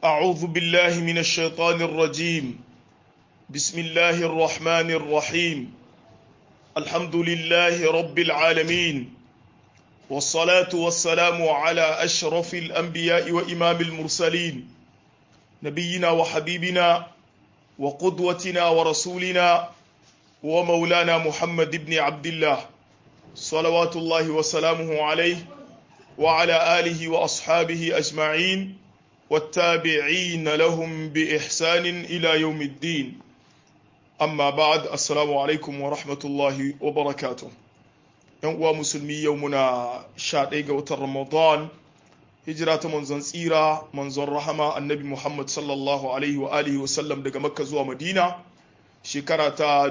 أعوذ بالله من الشيطان الرجيم بسم الله الرحمن الرحيم الحمد لله رب العالمين والصلاة والسلام على أشرف الأنبياء وإمام المرسلين نبينا وحبيبنا وقدوتنا ورسولنا ومولانا محمد بن عبد الله صلوات الله وسلامه عليه وعلى آله وأصحابه أجمعين والتابعين لهم بإحسان إلى يوم الدين أما بعد السلام عليكم ورحمة الله وبركاته ينقوى مسلمي يومنا شاد وتر رمضان هجرة منزن سيرة منزن رحمة النبي محمد صلى الله عليه وآله وسلم دقى مكة زوى مدينة shekara ta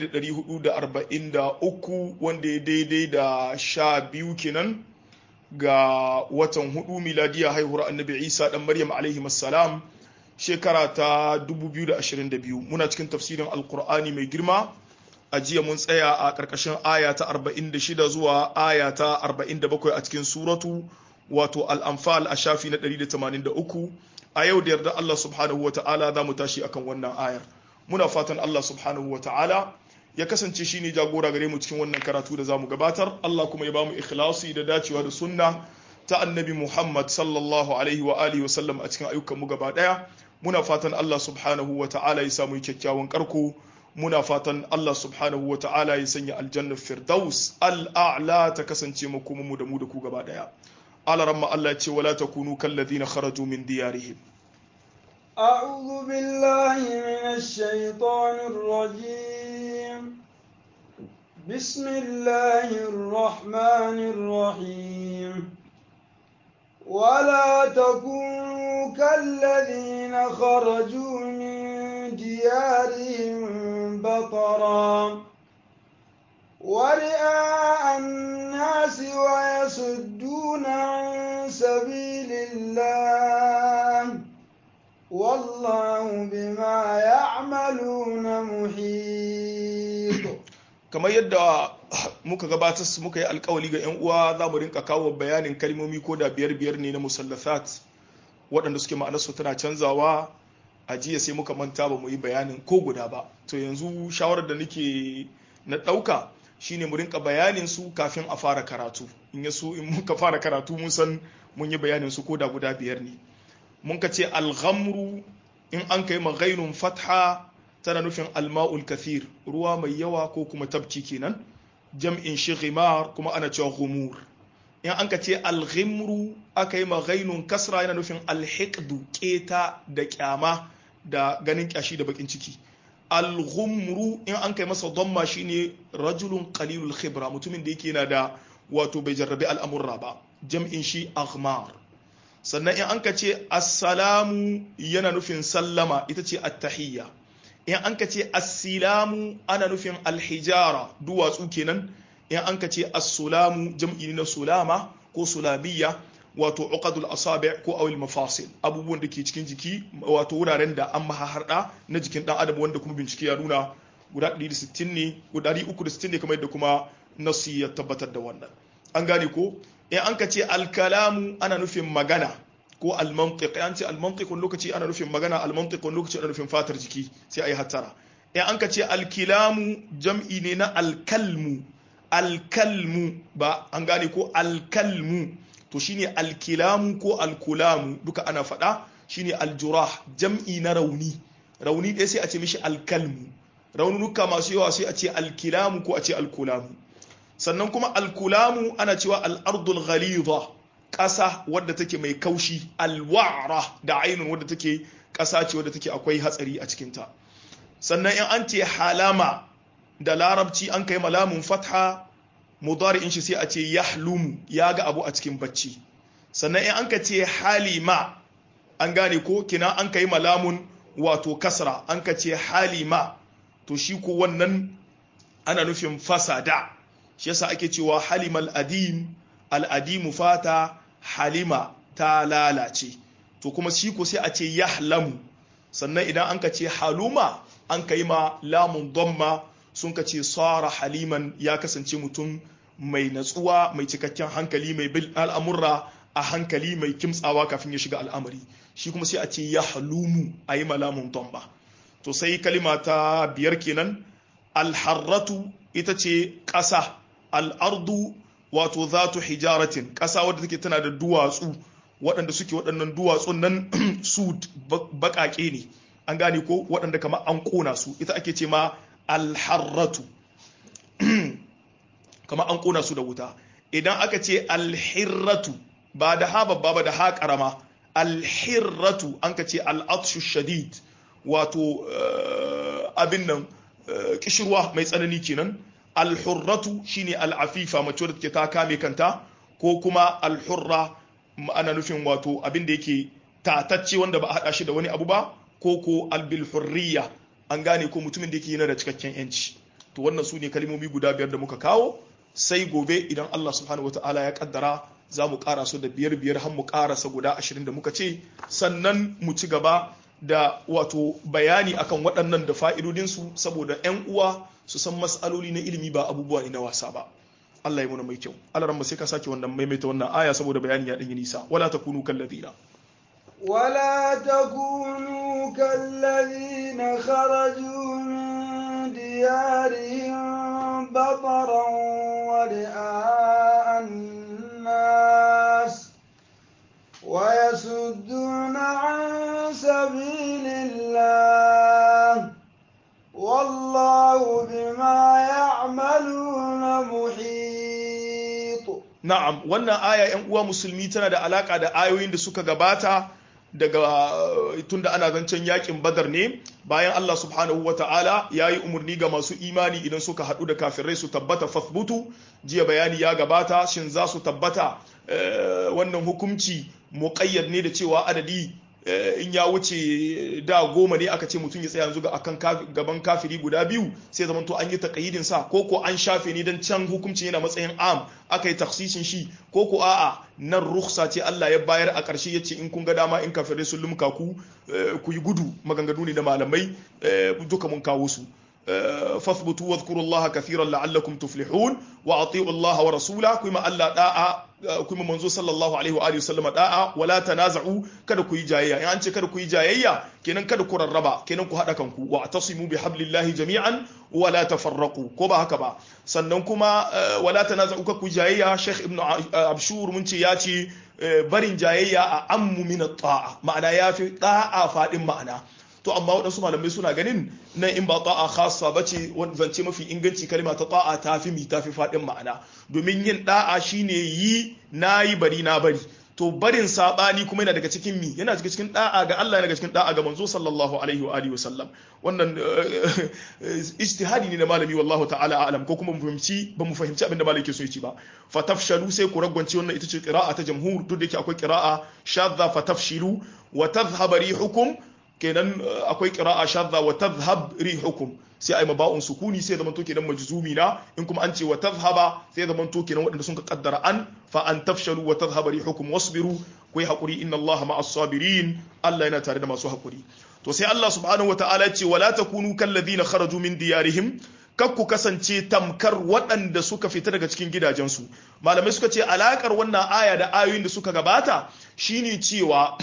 1443 wanda ya daidai da sha biyu kenan ga watan hudu miladiya haihuwar annabi isa dan maryam alaihi salam shekara ta 2022 muna cikin tafsirin alkur'ani mai girma a jiya mun tsaya a ƙarƙashin aya ta 46 zuwa aya ta 47 a cikin suratu wato al'amfal a shafi na 183 a yau da yarda Allah subhanahu wa ta'ala za mu tashi akan wannan ayar muna fatan Allah subhanahu wa ta'ala ya kasance shi ne jagora gare mu cikin wannan karatu da za mu gabatar Allah kuma ya ba mu ikhlasi da dacewa da sunna ta annabi Muhammad sallallahu alaihi wa alihi wa sallam a cikin ayyukan mu gaba daya muna fatan Allah subhanahu wa ta'ala ya samu kyakkyawan karko muna fatan Allah subhanahu wa ta'ala ya sanya aljanna firdaus al'a'la ta kasance mu kuma mu da mu da ku gaba daya alaramma Allah ya ce wala takunu kallazina kharaju min diyarihim أعوذ بالله من الشيطان الرجيم بسم الله الرحمن الرحيم ولا تكونوا كالذين خرجوا من ديارهم بطرا ورئاء الناس ويصدون عن سبيل الله والله بما يعملون محيط kamar yadda muka gabatar muka yi alkawali ga 'yan uwa za mu rinka kawo bayanin kalmomi ko da biyar biyar ne na musallathat waɗanda suke ma'anarsu tana canzawa a jiya sai muka manta ba mu yi bayanin ko guda ba to yanzu shawarar da nake na ɗauka shine mu rinka bayanin su kafin a fara karatu in ya so in muka fara karatu mun san mun yi bayanin su ko da guda biyar ne mun ka ce alghamru in an kai maghainun fatha tana nufin alma'ul kathir ruwa mai yawa ko kuma tabki kenan jam'in shi ghimar kuma ana cewa ghumur in an ka ce alghimru aka yi maghainun kasra yana nufin alhiqdu keta da kyama da ganin kyashi da bakin ciki alghumru in an kai masa dhamma shine rajulun qalilul khibra mutumin da yake yana da wato bai jarrabi al'amurra ba jam'in shi aghmar sannan in an ka ce assalamu yana nufin sallama ita ce attahiyya in an ka ce assilamu ana nufin alhijara duwatsu kenan in an ka ce assulamu jam'i na sulama ko sulamiyya wato uqadul asabi ko awil mafasil abubuwan da ke cikin jiki wato wuraren da an mahaharda na jikin dan adam wanda kuma bincike ya nuna guda 160 ne guda 360 ne kamar yadda kuma nasi ya tabbatar da wannan an gane ko in an ka ce alkalamu ana nufin magana ko almantiq an ce almantiq wani lokaci ana nufin magana almantiq wani lokaci ana nufin fatar jiki sai a yi hattara in an ka ce alkilamu jam'i ne na alkalmu alkalmu ba an gane ko alkalmu to shine alkilamu ko alkulamu duka ana faɗa shine aljurah jam'i na rauni rauni ɗaya sai a ce mishi alkalmu raunuka masu yawa sai a ce alkilamu ko a ce alkulamu sannan kuma alkulamu ana cewa al'ardul ghalidha ƙasa wadda take mai kaushi alwara da ainun wadda take ƙasa ce wadda take akwai hatsari a cikinta sannan in an ce halama da larabci an kai malamun fatha mudari'in shi sai a ce yahlumu ya ga abu a cikin bacci sannan in an ka ce halima an gane ko kina an kai malamun wato kasra an ka ce halima to shi ko wannan ana nufin fasada shi yasa ake cewa halimal adim al'adimu fata halima ta lalace to kuma shi ko sai a ce yahlamu sannan idan an ka ce haluma an ka yi ma lamun domma sun ka ce sara haliman ya kasance mutum mai natsuwa mai cikakken hankali mai bil al'amurra a hankali mai kimtsawa kafin ya shiga al'amari shi kuma sai a ce ya halumu a yi malamun tomba to sai kalima ta biyar kenan alharratu ita ce ƙasa al'ardu wato zatu hijaratin ƙasa wadda take tana da duwatsu waɗanda suke waɗannan duwatsun nan su baƙaƙe ne an gane ko waɗanda kamar an ƙona su ita ake ce ma alharratu kamar an ƙona su da wuta idan aka ce alhirratu ba da ha babba ba da ha ƙarama alhirratu an ka ce al'atshu shadid wato abin nan kishirwa mai tsanani kenan alhurratu shine al'afifa mace wadda take ta kame kanta ko kuma alhurra ana nufin wato abin da yake tatacce wanda ba a haɗa shi da wani abu ba ko ko albilhurriya an gane ko mutumin da yake yana da cikakken yanci to wannan su ne kalmomi guda biyar da muka kawo sai gobe idan Allah subhanahu wataala ya kaddara za mu ƙara su da biyar biyar har mu ƙarasa guda ashirin da muka ce sannan mu ci gaba da wato bayani akan waɗannan da fa'idodinsu saboda 'yan uwa su san mas'aloli na ilimi ba abubuwa ne na wasa ba Allah ya muna mai kyau Allah ran sai ka sake wannan maimaita wannan aya saboda bayani ya ɗan yi nisa wala takunu kallazina ولا تكونوا كالذين خرجوا من ديارهم بطرا ورئاء الناس ويصدون عن سبيل الله والله بما يعملون محيط na'am wannan aya yan uwa musulmi tana da alaka da ayoyin da suka gabata daga tunda ana zancen yakin badar ne bayan Allah subhanahu wa ta'ala ya yi umarni ga masu imani idan suka haɗu da kafirai su tabbata fasbutu jiya bayani ya gabata shin za su tabbata wannan hukunci muƙayyad ne da cewa adadi in ya wuce da goma ne aka ce mutum ya tsaya yanzu ga akan gaban kafiri guda biyu sai zaman to an yi taqayyidin sa ko ko an shafe ni dan can hukuncin yana matsayin am aka yi taksisin shi ko ko a'a nan rukhsa ce Allah ya bayar a ƙarshe yace in kun ga dama in kafirai sun lumka ku ku yi gudu maganganu ne da malamai duka mun kawo su فاثبتوا واذكروا الله كثيرا لعلكم تفلحون واطيعوا الله ورسوله كما الله دا'a kuma manzo sallallahu alaihi wa alihi wasallam da'a wala tanaza'u kada ku yi jayayya in an ce kada ku yi jayayya kenan kada ku rarraba kenan ku hada kanku wa atasimu bi hablillahi jami'an wala tafarraqu ko ba haka ba sannan kuma wala tanaza'u ka ku jayayya Sheikh Ibn Abshur mun ce ya ce barin jayayya a ammu min ta'a ma'ana yafi da'a fadin ma'ana to amma waɗansu malamai suna ganin nan in ba ta'a khassa ba ce zance mafi inganci kalma ta ta'a ta fi mi ta fi faɗin ma'ana domin yin da'a shine yi na yi bari na bari to barin saɓani kuma yana daga cikin mi yana daga cikin da'a ga Allah yana daga cikin da'a ga manzo sallallahu alaihi wa alihi wasallam wannan ijtihadi ne na malami wallahu ta'ala a'lam ko kuma mu fahimci ba mu fahimci abin da malami ke so ya ci ba fatafshalu sai ku ragwance wannan ita ce qira'a ta jamhur duk da yake akwai qira'a shadda fatafshilu wa tadhhab rihukum kenan akwai qira'a shadda wa tadhhab rihukum sai ai maba'un sukuni sai zaman to kenan majzumi na in kuma an ce wa tadhhaba sai zaman to kenan waɗanda sun ka kaddara an fa an tafshalu wa tadhhaba rihukum wasbiru ku yi hakuri inna Allah ma'as sabirin Allah yana tare da masu hakuri to sai Allah subhanahu wataala ya ce wala takunu kal ladina kharaju min diyarihim kar ku kasance tamkar waɗanda suka fita daga cikin gidajensu malamai suka ce alakar wannan aya da ayoyin da suka gabata shine cewa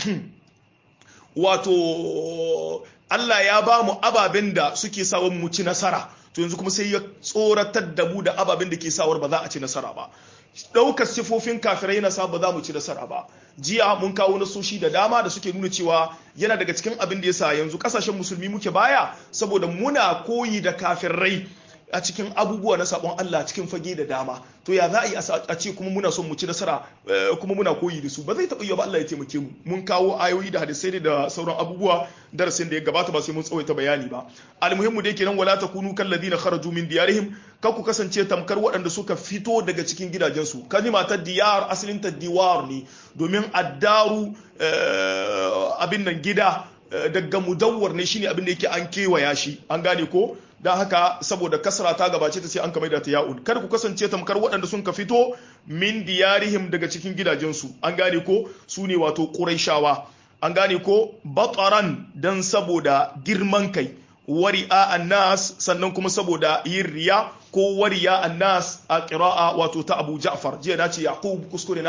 wato Allah ya ba mu ababen da suke sawa mu ci nasara to yanzu kuma sai ya tsoratar da mu da ababen da ke sawar ba za a ci nasara ba ɗaukar sifofin kafirai na sa ba za mu ci nasara ba jiya mun kawo nasoshi da dama da suke nuna cewa yana daga cikin abin da yasa yanzu kasashen musulmi muke baya saboda muna koyi da kafirai a cikin abubuwa na sabon Allah cikin fage da dama to ya za a yi a ce kuma muna son mu ci nasara kuma muna koyi da su ba zai taɓa yi ba Allah ya taimake mu mun kawo ayoyi da hadisai da sauran abubuwa darasin da ya gabata ba sai mun tsawaita bayani ba almuhimmu dai kenan wala takunu kal ladina kharaju min diyarihim kar ku kasance tamkar waɗanda suka fito daga cikin gidajensu kalima ta diyar asalin ta diwar ne domin addaru abin nan gida daga mudawwar ne shine abin da yake an kewaya shi an gane ko don haka saboda kasra ta gabace ta sai an kamar da ta ya'un kada ku kasance tamkar waɗanda sun ka fito min diyarihim daga cikin gidajensu an gane ko su ne wato ƙuraishawa an gane ko bataran don saboda girman kai wari'a annas sannan kuma saboda yin riya ko wariya annas a ƙira'a wato ta abu ja'far jiya na ce yaqub kuskure na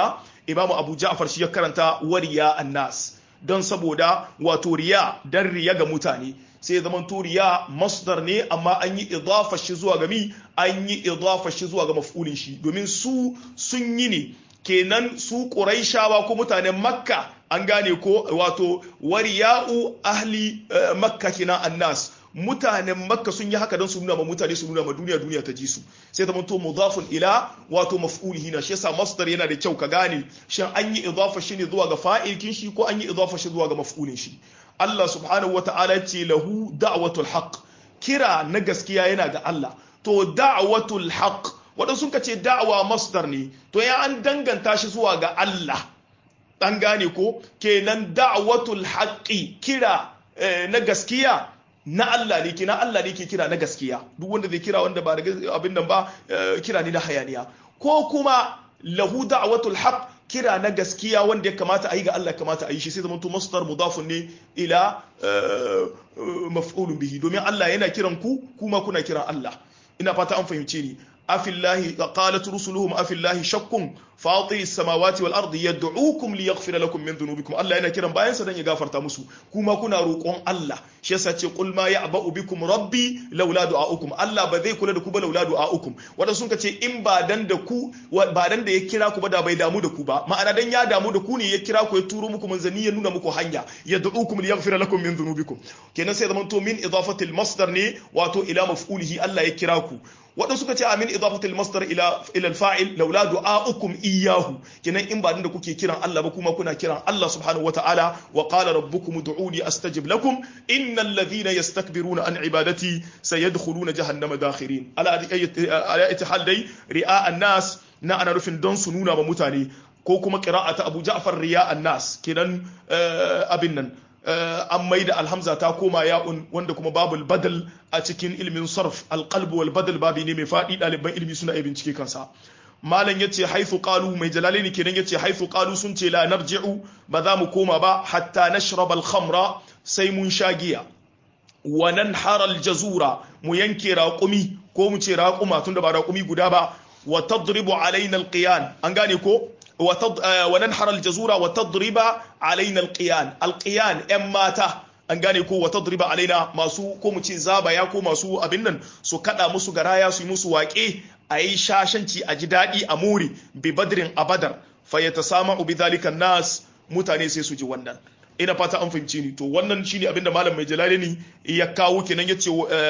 imamu abu ja'far shi ya karanta wariya annas don saboda wato riya dan riya ga mutane sai zaman to riya masdar ne amma an yi idafa shi zuwa ga mi an yi idafa shi zuwa ga maf'ulin shi domin su sun yi ne kenan su quraishawa ko mutanen makka an gane ko wato wariya'u ahli makka kina annas mutanen makka sun yi haka don su nuna ma mutane su nuna ma duniya duniya ta ji su sai zama to mudafun ila wato maf'ulihi na shi yasa masdar yana da kyau ka gane shin an yi idafa shi ne zuwa ga fa'ilkin shi ko an yi idafa shi zuwa ga maf'ulin shi Allah subhanahu wata'ala ce lahu da'watul haqq kira na gaskiya yana ga Allah to da'watul haqq wadansu sun ce da'wa masdar ne to ya an danganta shi zuwa ga Allah dan gane ko kenan da'watul haqqi kira na gaskiya na Allah ne kina Allah ne ke kira na gaskiya duk wanda zai kira wanda ba da abin nan ba kira ne na hayaniya ko kuma lahu da'watul haqq kira na gaskiya wanda ya kamata a yi ga Allah kamata a yi shi sai zama to masdar mudafun ne ila maf'ulun bihi domin Allah yana kiran ku kuma kuna kiran Allah ina fata an fahimce ni afillahi qalat rusuluhum afillahi shakkun fatir as-samawati wal ardi yad'ukum liyaghfira lakum min dhunubikum Allah yana kiran bayansa dan ya gafarta musu kuma kuna roƙon Allah shi yasa ce qul ma ya'ba'u bikum rabbi laula du'aukum Allah ba zai kula da ku ba laula du'aukum wanda sun ce in ba dan da ku ba dan da ya kira ku ba da bai damu da ku ba ma'ana dan ya damu da ku ne ya kira ku ya turo muku manzanni ya nuna muku hanya yad'ukum liyaghfira lakum min dhunubikum kenan sai zaman to min idafatil masdar ne wato ila maf'ulihi Allah ya kira ku waɗansu suka ce amin idafatul masdar ila ila al-fa'il laula du'a'ukum iyyahu kenan in ba da kuke kiran Allah ba kuma kuna kiran Allah subhanahu wata'ala wa qala rabbukum ud'uni astajib lakum innal ladhina yastakbiruna an ibadati sayadkhuluna jahannama dakhirin ala ayati hal dai ri'a an-nas na ana rufin don su nuna ma mutane ko kuma qira'ata Abu Ja'far ri'a an-nas kenan abin nan an mai da alhamza ta koma ya'un wanda kuma babul badal a cikin ilmin sarf alqalb wal badal babi ne mai fadi ɗaliban ilmi suna iya bincike kansa malam yace haifu qalu mai jalalaini kenan yace haifu qalu sun ce la narji'u ba za mu koma ba hatta nashrab al khamra sai mun sha giya wa nanhar al jazura mu yanke raƙumi ko mu ce raƙuma tunda ba raƙumi guda ba wa tadribu alaina al qiyan an gane ko وننحر الجزور وتضرب علينا القيان القيان ƴan mata an gane ko wata driba alaina masu ko mu ce zabaya ko masu abin nan su kada musu garaya su yi musu waƙe a yi shashanci a ji daɗi a muri bi badrin a badar fa ya tasama bi zalika nas mutane sai su ji wannan ina fata an fahimci ni to wannan shine abinda malam mai jalali ya kawo kenan ya ce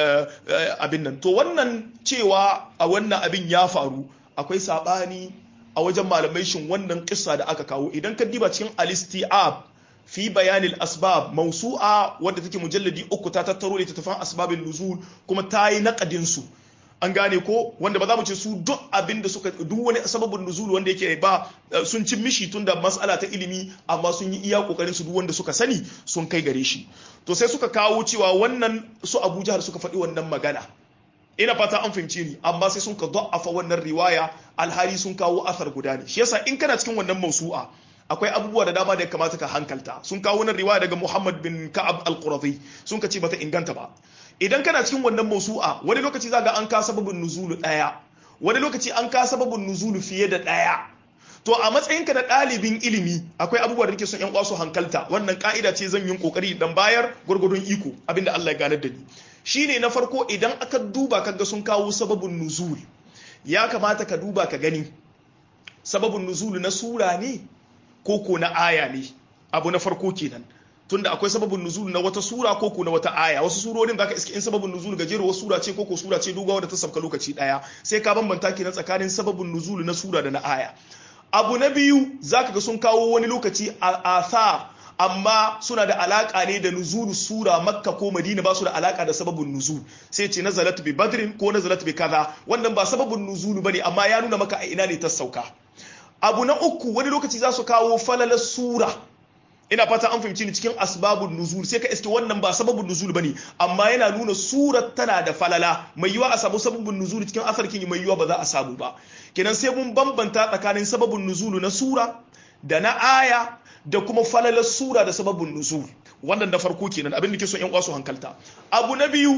abin nan to wannan cewa a wannan abin ya faru akwai sabani a wajen malamai shin wannan kissa da aka kawo idan ka diba cikin alistiab fi bayanil asbab mausu'a wadda take mujalladi uku ta tattaro littattafan asbabin nuzul kuma ta yi naƙadin su an gane ko wanda ba za mu ce su duk abin da suka duk wani sababin nuzul wanda yake ba sun ci mishi tun da mas'ala ta ilimi amma sun yi iya kokarin su duk wanda suka sani sun kai gare shi to sai suka kawo cewa wannan su Abu Jahal suka faɗi wannan magana ina fata an fahimce ni amma sai sun ka da'afa wannan riwaya alhali sun kawo athar guda ne shi yasa in kana cikin wannan mausu'a akwai abubuwa da dama da ya kamata ka hankalta sun kawo wannan riwaya daga Muhammad bin Ka'ab al-Qurazi sun ka ce bata inganta ba idan kana cikin wannan mausu'a wani lokaci zaka an ka sababin nuzulu daya wani lokaci an ka sababin nuzulu fiye da daya to a matsayinka da ɗalibin ilimi akwai abubuwa da nake son yan uwa su hankalta wannan ka'ida ce zan yi kokari dan bayar gurgurdun iko abinda Allah ya ganar da ni shine na farko idan aka duba kaga sun kawo sababin nuzul ya kamata ka duba ka gani sababin nuzul na sura ne ko ko na aya ne abu na farko kenan tunda akwai sababin nuzul na wata sura ko ko na wata aya wasu surorin zaka iske in sababin nuzul gajero wasu sura ce ko ko sura ce dogawa da ta sabka lokaci daya sai ka bambanta kenan tsakanin sababin nuzul na sura da na aya abu na biyu zaka ga sun kawo wani lokaci a athar amma suna da alaka ne da nuzulu sura makka ko madina ba su da alaka da sababin nuzul sai ce nazalat bi badrin ko nazalat bi kaza wannan ba sababin nuzulu bane amma ya nuna maka a ina ne ta sauka abu na uku wani lokaci za su kawo falalar sura ina fata an fahimci ni cikin asbabun nuzul sai ka iske wannan ba sababin nuzul bane amma yana nuna surar tana da falala mai yiwa a samu sababin nuzul cikin asarkin mai yiwa ba za a samu ba kenan sai mun bambanta tsakanin sababin nuzul na sura da na aya da kuma falalar sura da sababin nuzul wannan da farko kenan abin da ke son yan uwa su hankalta abu na biyu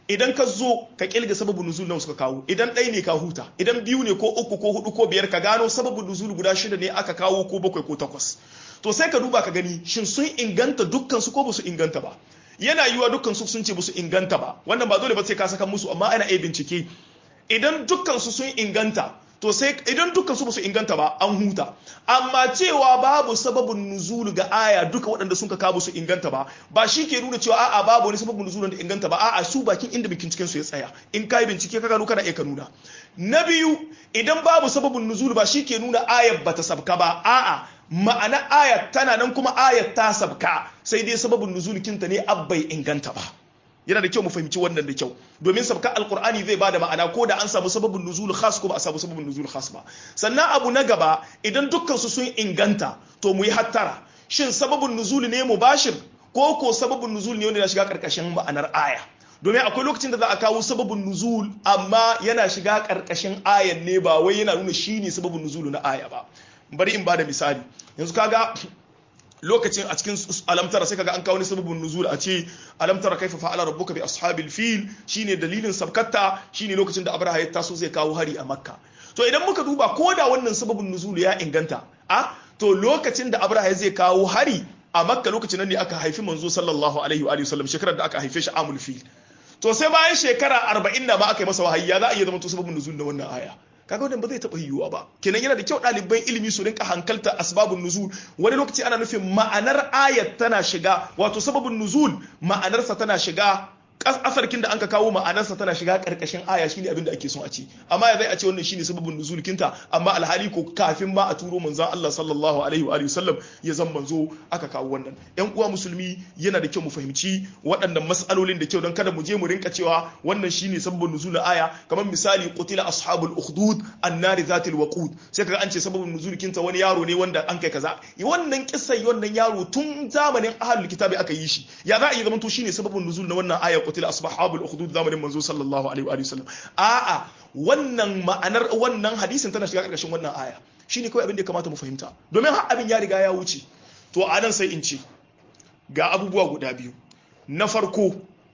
idan ka zo ka kilga sababin nuzul nawa suka kawo idan ɗaya ne ka huta idan biyu ne ko uku ko hudu ko biyar ka gano sababin nuzul guda shida ne aka kawo ko bakwai ko takwas to sai ka duba ka gani shin sun inganta dukkan su ko ba su inganta ba yana yiwa dukkan su sun ce ba su inganta ba wannan ba dole ba sai ka saka musu amma ana iya bincike idan dukkan su sun inganta to sai idan dukkan su basu inganta ba an huta amma cewa babu sababin nuzul ga aya duka waɗanda sun ka kawo su inganta ba ba shi ke nuna cewa a'a babu wani sababin nuzul da inganta ba a'a su bakin inda bikin cikin su ya tsaya in kai bincike ka gano kana iya ka nuna na biyu idan babu sababin nuzul ba shi ke nuna ayar bata sabka ba a'a ma'ana ayat tana nan kuma ayat ta sabka sai dai sababin nuzul kinta ne abbai inganta ba yana da kyau mu fahimci wannan da kyau domin sabka alkur'ani zai bada ma'ana ko da an samu sababin nuzul khas ko ba a samu sababin nuzul khas ba sannan abu na gaba idan dukkan su sun inganta to mu yi hattara shin sababin nuzul ne mubashir ko ko sababin nuzul ne wanda ya shiga karkashin ma'anar aya domin akwai lokacin da za a kawo sababin nuzul amma yana shiga karkashin ayan ne ba wai yana nuna shine sababin nuzul na aya ba bari in bada misali yanzu kaga lokacin a cikin alamtara sai kaga an kawo ni sababin nuzul a ce alamtara kaifa fa'ala rabbuka bi ashabil fil shine dalilin sabkatta shine lokacin da abraha ya taso zai kawo hari a makka to idan muka duba ko da wannan sababin nuzul ya inganta a to lokacin da abraha zai kawo hari a makka lokacin nan ne aka haifi manzo sallallahu alaihi wa sallam shekarar da aka haife shi amul fil to sai bayan shekara 40 da ma aka yi masa wahayi ya za a iya zama to sababin nuzul na wannan aya kaga wannan ba zai taɓa yiwuwa ba kenan yana da kyau ɗaliban ilimi su rinka hankalta asbabun nuzul wani lokaci ana nufin ma'anar ayat tana shiga wato sababin nuzul ma'anarsa tana shiga asarkin da an ka kawo ma'anarsa tana shiga karkashin aya shine abin da ake son a ce amma ya zai a ce wannan shine sababin nuzul kinta amma alhali ko kafin ma a turo manzon Allah sallallahu alaihi wa alihi sallam ya zan manzo aka kawo wannan yan uwa musulmi yana da kyau mu fahimci waɗannan mas'alolin da kyau don kada mu je mu rinka cewa wannan shine sababin nuzul aya kamar misali qutila ashabul ukhdud annari zatil waqud sai kaga an ce sababin nuzul kinta wani yaro ne wanda an kai kaza wannan kissai wannan yaro tun zamanin ahlul kitabi aka yi shi ya za a yi zaman to shine sababin nuzul na wannan aya qutila ashabul ukhdud zamanin manzo sallallahu alaihi wa sallam a'a wannan ma'anar wannan hadisin tana shiga karkashin wannan aya shine kawai abin da ya kamata mu fahimta domin har abin ya riga ya wuce to a nan sai in ce ga abubuwa guda biyu na farko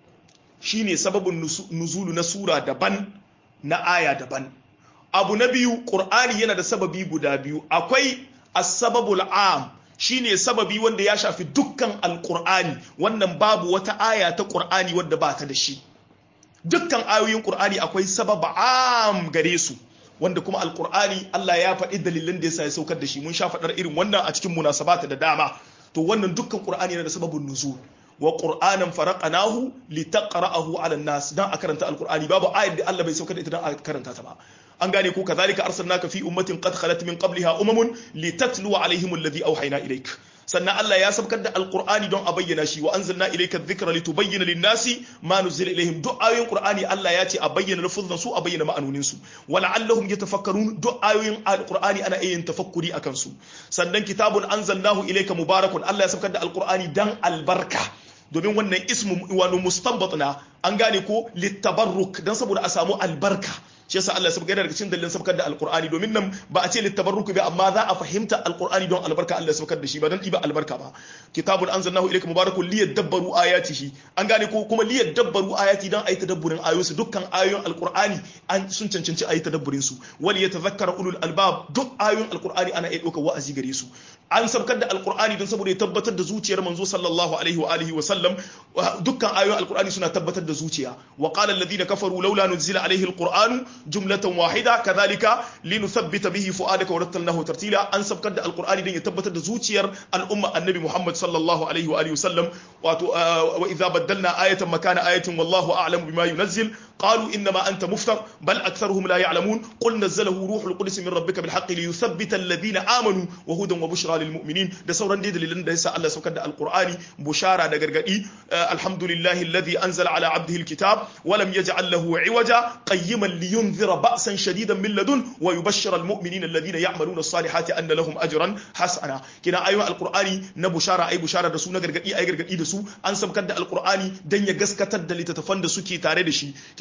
shine sababin nuzulu na sura daban na aya daban abu na biyu qur'ani yana da sababi guda biyu akwai as-sababul am shine sababi wanda ya shafi dukkan alkur'ani wannan babu wata aya ta qur'ani wadda ba ta da shi dukkan ayoyin qur'ani akwai sababa am gare su wanda kuma alkur'ani Allah ya faɗi dalilan da yasa ya saukar da shi mun sha faɗar irin wannan a cikin munasabata da dama to wannan dukkan qur'ani yana da sababin nuzul wa qur'anan faraqnahu litaqra'ahu 'ala an-nas dan a karanta alkur'ani babu ayar da Allah bai saukar da ita dan a karanta ta ba an gane ko kazalika arsalnaka fi ummatin qad khalat min qabliha umamun litatlu alaihim alladhi awhayna ilayk sannan Allah ya sabkar da alqur'ani don a bayyana shi wa anzalna ilayka dhikra litubayyana lin-nasi ma nuzila ilaihim duk ayoyin qur'ani Allah ya ce a bayyana lafuzan su a bayyana ma'anonin su wa la'allahum yatafakkarun duk ayoyin alqur'ani ana yin tafakkuri akan su sannan kitabun anzalnahu ilayka mubarakun Allah ya sabkar da alqur'ani dan albarka domin wannan ismu wani mustanbat na an gane ko littabarruk dan saboda a samu albarka shi yasa Allah ya sabga daga cikin dalilin sabkar da alqur'ani domin nan ba a ce littabarruku ba amma za a fahimta alqur'ani don albarka Allah ya sabkar da shi ba don iba albarka ba kitabun anzalnahu ilayka mubarakun liyadabbaru ayatihi an gane ko kuma liyadabbaru ayati dan ayi tadabburin ayoyinsu dukkan ayoyin alqur'ani an sun cancanci ayi tadabburin su wal yatadhakkara ulul albab duk ayoyin alqur'ani ana iya ɗaukar wa'azi gare su an sabkar da alqur'ani don saboda ya tabbatar da zuciyar manzo sallallahu alaihi wa alihi wa sallam dukkan ayoyin alqur'ani suna tabbatar da zuciya wa qala alladhina kafaru laula nuzila alaihi alqur'anu jumlatan wahida kadhalika linuthabbita bihi fuadaka wa rattalnahu tartila an sabkar da alqur'ani dan ya tabbatar da zuciyar al'umma annabi muhammad sallallahu alaihi wa alihi wa sallam wato wa idza baddalna ayatan makana ayatin wallahu a'lamu bima yunazzil قالوا إنما أنت مفتر بل أكثرهم لا يعلمون قل نزله روح القدس من ربك بالحق ليثبت الذين آمنوا وهدى وبشرى للمؤمنين ده سورة دي دليل ده يسا الله سوكد القرآن بشارة ده غرغدي الحمد لله الذي أنزل على عبده الكتاب ولم يجعل له عوجا قيما لينذر بأسا شديدا من لدن ويبشر المؤمنين الذين يعملون الصالحات أن لهم أجرا حسنا كنا أيها القرآن نبشارة أي بشارة ده سونا غرغدي أي غرغدي ده سو أن سبكد القرآن دن يغسكتر ده لتتفند سكي تاري ده شي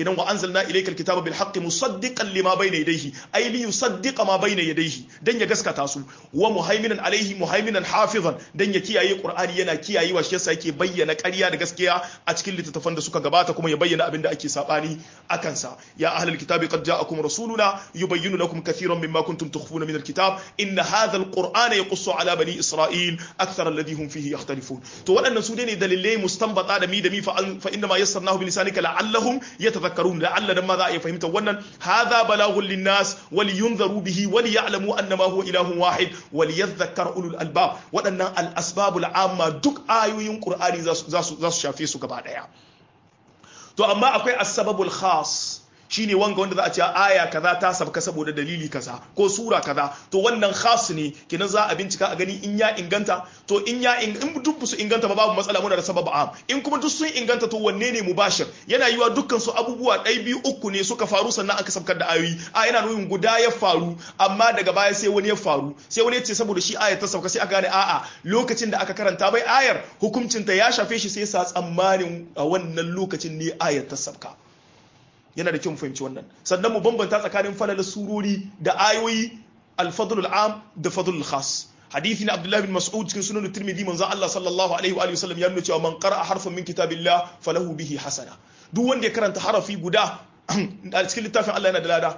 kinan wa anzalna ilayka alkitaba bil haqqi musaddiqan lima bayna yadayhi ay li yusaddiqa ma bayna yadayhi dan ya gaskata su wa muhaiminan alaihi muhaiminan hafizan dan ya kiyaye qur'ani yana kiyayewa shi yasa yake bayyana ƙarya da gaskiya a cikin littattafan da suka gabata kuma ya bayyana abin da ake sabani akan sa ya ahlul kitabi qad ja'akum rasuluna yubayyinu lakum kathiran mimma kuntum tukhfuna min alkitab inna hadha alqur'ana yaqussu ala bani isra'il akthar alladhi hum fihi yakhtalifun to waɗannan su ne dalilai mustanbata da mi da mi fa inna ma yassarnahu bi lisanika la'allahum yatadhakkarun la'alla dan ma za a iya fahimta wannan hadha balaghun linnas wal yunzaru bihi wal ya'lamu annama huwa ilahun wahid wal yadhakkar ulul albab waɗannan al asbabul amma duk ayoyin qur'ani za su za su shafe su gaba daya to amma akwai as-sababul khas shine wanga wanda za a ce aya kaza ta sabka saboda dalili kaza ko sura kaza to wannan khas ne kenan za a bincika a gani in ya inganta to in ya in duk su inganta ba babu matsala muna da sabab am in kuma duk sun inganta to wanne ne mubashir yana yiwa dukkan su abubuwa ɗai biyu uku ne suka faru sannan aka sabkar da ayoyi a yana nuna guda ya faru amma daga baya sai wani ya faru sai wani ya ce saboda shi ayar ta sabka sai aka gane a'a lokacin da aka karanta bai ayar hukuncinta ya shafe shi sai sa tsammanin a wannan lokacin ne ayar ta sabka yana da kyau mu fahimci wannan sannan mu bambanta tsakanin falalar surori da ayoyi al-fadlul am da fadlul khas hadisi na abdullahi bin mas'ud cikin sunan tirmidhi manzo Allah sallallahu alaihi wa sallam ya nuna cewa man qara'a harfan min kitabillah falahu bihi hasana duk wanda ya karanta harafi guda a cikin littafin Allah yana da lada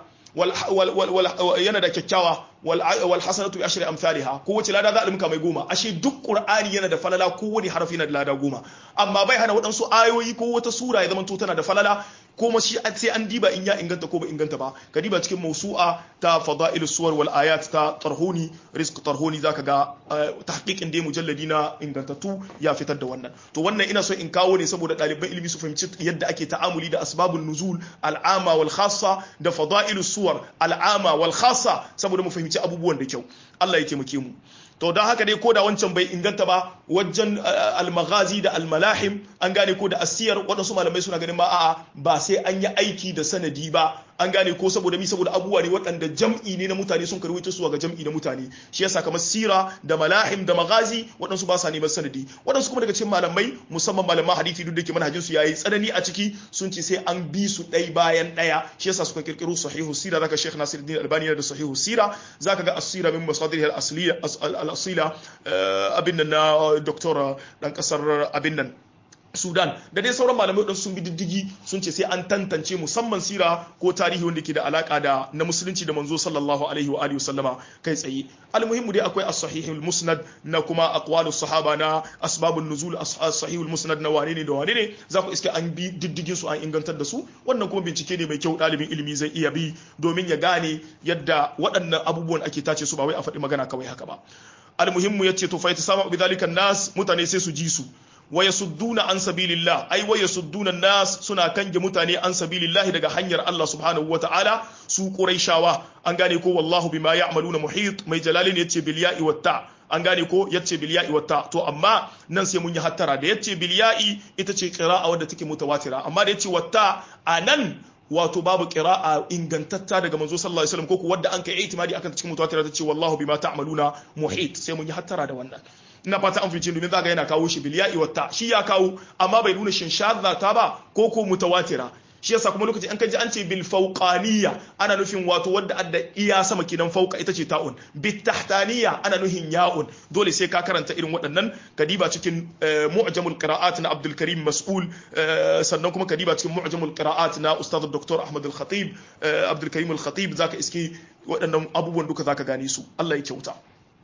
yana da kyakkyawa wal hasanatu bi ashri amsalha kowace lada za a limka mai goma ashe duk qur'ani yana da falala kowane harafi yana da lada goma amma bai hana waɗansu ayoyi ko wata sura ya zama to tana da falala ko shi sai an diba in ya inganta ko ba inganta ba ka diba cikin mausu'a ta fada'ilus suwar wal ayat ta tarhuni rizq tarhuni zaka ga tahqiqin da mujalladi na ingantattu ya fitar da wannan to wannan ina so in kawo ne saboda ɗaliban ilimi su fahimci yadda ake ta'amuli da asbabun nuzul al'ama wal khassa da fada'ilus suwar al'ama wal khassa saboda mu fahimci abubuwan da kyau Allah ya taimake mu to don haka dai ko da wancan bai inganta ba wajen almaghazi da almalahim an gane ko da asiyar waɗansu malamai suna ganin ba a'a ba sai an yi aiki da sanadi ba an gane ko saboda mi saboda abubuwa ne waɗanda jam'i ne na mutane sun karwaito su ga jam'i na mutane shi yasa kamar sira da malahim da maghazi waɗansu ba sa neman sanadi waɗansu kuma daga cikin malamai musamman malaman hadisi duk da ke manhajin su yayi tsanani a ciki sun ce sai an bi su ɗai bayan ɗaya shi yasa suka kirkiro sahihu sira zaka Sheikh Nasiruddin Albani da sahihu sira zaka ga as-sira min masadir al-asliya al-asila abin nan na doktor dan kasar abin nan Sudan da dai sauran malamai don sun bi diddigi sun ce sai an tantance musamman sira ko tarihi wanda ke da alaka da na musulunci da manzo sallallahu alaihi wa alihi wasallama kai tsaye almuhimmu dai akwai as-sahihul musnad na kuma aqwalu sahaba na asbabun nuzul as-sahihul musnad na wane ne da wane ne za ku iske an bi diddigin su an ingantar da su wannan kuma bincike ne mai kyau dalibin ilimi zai iya bi domin ya gane yadda waɗannan abubuwan ake tace su ba wai a faɗi magana kawai haka ba almuhimmu yace to fa yatasama bi dhalika nas mutane sai su ji su wa yasudduna an sabilillah ai wa yasudduna nas suna kange mutane an sabilillah daga hanyar Allah subhanahu wataala su quraishawa an gane ko wallahu bima ya'maluna muhit mai jalalin yace bil ya'i watta an gane ko yace bil ya'i watta to amma nan sai mun yi hattara da yace bil ya'i ita ce qira'a wadda take mutawatira amma da yace watta anan wato babu qira'a ingantatta daga manzo sallallahu alaihi wasallam ko wadda an kai itimadi akan cikin mutawatira tace wallahu bima ta'maluna muhit sai mun yi hattara da wannan ina fata an fice domin zaga yana kawo shi biliya'i wata shi ya kawo amma bai nuna shin shadda ta ba ko ko mutawatira shi yasa kuma lokaci an kaji an ce bil fawqaniyya ana nufin wato wadda adda iya sama kinan fauka ita ce ta'un bit tahtaniyya ana nufin ya'un dole sai ka karanta irin waɗannan kadiba cikin mu'jamul qira'at na Abdul Karim Mas'ul sannan kuma kadiba cikin mu'jamul qira'at na Ustaz Dr. Ahmad Al-Khatib Abdul Karim Al-Khatib zaka iski waɗannan abubuwan duka zaka gane su Allah ya kyauta